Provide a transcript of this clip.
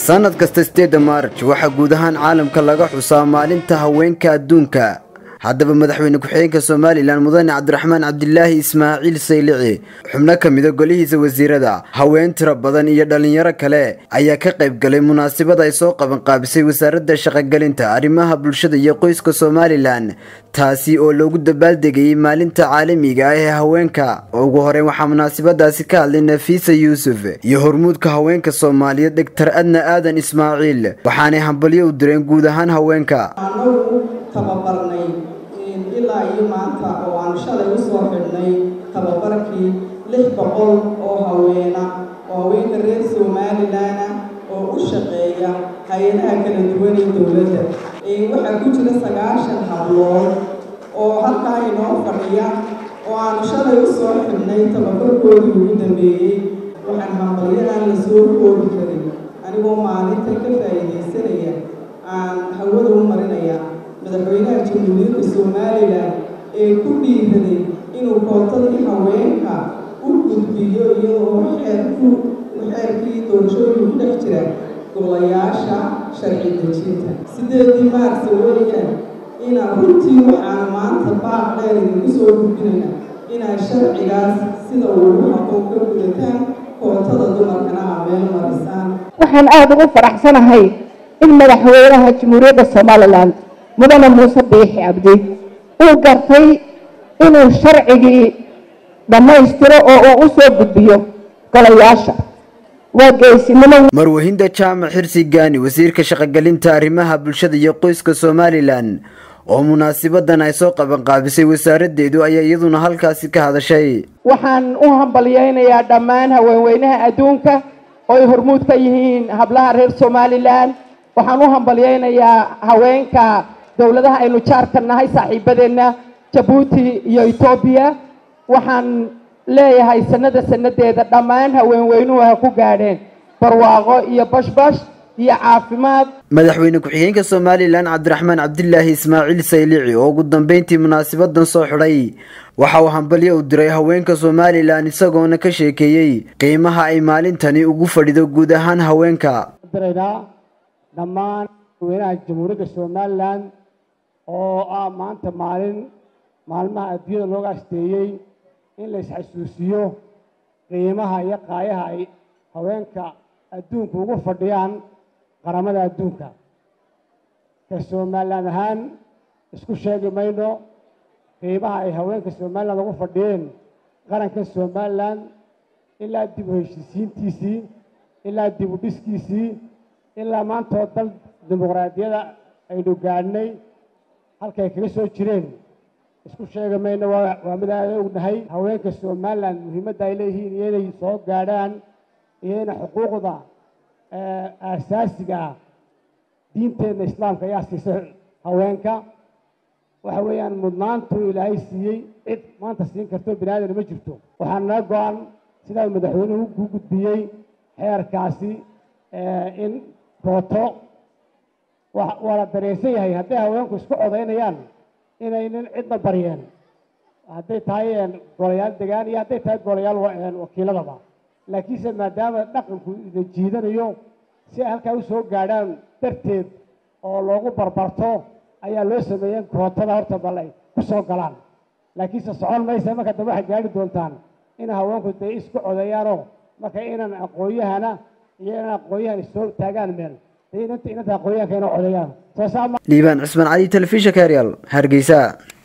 sannad kasta sideedda maarj waxaa guud ahaan caalamka laga xusaa maalinta haweenka adduunka haddaba madaxweyne ku-xigeenka somalilan mudane cabdiraxmaan cabdilaahi ismaaciil saylici xubno ka mida golihiisa wasiirada haween tiro badan iyo dhallinyaro kale ayaa ka qayb galay munaasabad ay soo qabanqaabisay wasaaradda shaqogelinta arrimaha bulshada iyo qoyska somalilan taasi oo loogu dabaaldegayay maalinta caalamiga ah ee haweenka ugu horeyn waxaa munaasabadaasi ka hadlay nafiisa yuusuf iyo hormuudka haweenka soomaaliyeed dhegtar adna aadan ismaaciil waxaanay hambalyo u direen guud ahaan haweenka tababarnay ilaa iyo maanta oo aan shalay usoo xidhnay tababarkii lix boqol oo haweena oo haweenka reer somalilan oo u shaqeeya hay-adaha kala duwan ee dowladda waxaa ku jira sagaashan hablood oo halkaa inoo fadhiya oo aanu shalay usoo xidhnay tababarkoodii ugu dambeeyey waxaan hambalyadan la soo koobi karin anigoo maalinta ka faa'iidaysanaya aan hawada u marinaya madaxweynaha jamhuuriyadda somalilan ee ku dhiiraday inuu kootadii haweenka u gudbiyo iyadoo xeerku xeerkii doorashooyin ku dhex jira golayaasha sharci dejinta sideedii maarsa weeyaan inaan runtii waxaan maanta baaq dheer idinku soo gudbinayna inaad sharcigaas sida ugu habboon ka gudataan kootada dumarkana aa meel marisaan waxaan aada ugu faraxsanahay in madaxweynaha jamhuuriyadda somalilan mudane muuse biixi cabdi uu gartay inuu sharcigii dhammaystiro oo uu u soo gudbiyo golayaasha waa geesinimo marwahinda jaamac xirsi gaani wasiirka shaqogelinta arrimaha bulshada iyo qoyska somalilan oo munaasabadan ay soo qabanqaabisay wasaaraddeedu ayaa iyaduna halkaasi ka hadashay waxaan u hambalyeynayaa dhammaan haweenweynaha adduunka oo ay hormuud ka yihiin hablaha reer somalilan waxaan u hambalyeynayaa haweenka dowladaha aynu jaarka nahay saaxiibadeenna jabuuti iyo etoobiya waxaan leeyahay sanada sanadeeda dhammaan haweenweynuhu ha ku gaadheen barwaaqo iyo bashbash iyo caafimaad madaxweyne ku-xigeenka somalilan cabdiraxmaan cabdilaahi ismaaciil saylici oo ugu dambeyntii munaasabadan soo xidhay waxa uu hambalyo u diray haweenka somalilan isagoona ka sheekeeyey qiimaha ay maalintani ugu fadhido guud ahaan haweenka dhammaan haweenaha jamhuuriyadda somalilan oo ah maanta maalin maalmaha adduunyada looga asteeyey in la isxasuusiyo qiimaha iyo qaayaha ay haweenka adduunka ugu fadhiyaan qaramada adduunka ka somalilan ahaan isku sheegi mayno qiimaha ay haweenka somalilan ugu fadhiyeen qaranka somalilan ilaa dib u heshiisiintiisii ilaa dib u dhiskiisii ilaa maantoo dal dimuqraadiyada aynu gaadhnay halkay kaga soo jireen isku sheegi mayno waa mid aada ognahay haweenka somalilan muhiimadda ay leeyihiin iyo inay soo gaadhaan iyo ina xuquuqda aasaasiga ah diinteenna islaamka ayaa siisay haweenka waxa weeyaan mudnaantu ilaahay siiyey cid maanta siin karto bini aadan ma jirto waxaa naga go-an sidaa madaxweynuhu ku gudbiyey xeerkaasi in kooto waa la dareensan yahay hadday haweenku isku codaynayaan inaynan cidna baryeen hadday tahay golayaal degaan iyo hadday tahay golayaal wakiiladaba laakiinse maadaama dhaqanku ida jiidanayo si ay halkaa usoo gaadhaan darteed oo loogu barbarto ayaa loo sameeyeen kootada horta bal ay ku soo galaan laakiinse socon maysa marka dambe waxay gaari doontaan in haweenku dee isku codeeyaanoo marka inan aqoonyahana iyo inan aqoonyahan soo taagaan meel inanta aqoonyahanka inoo codeeyaan liibaan cismaan cali telefishinka heryaal hargeysa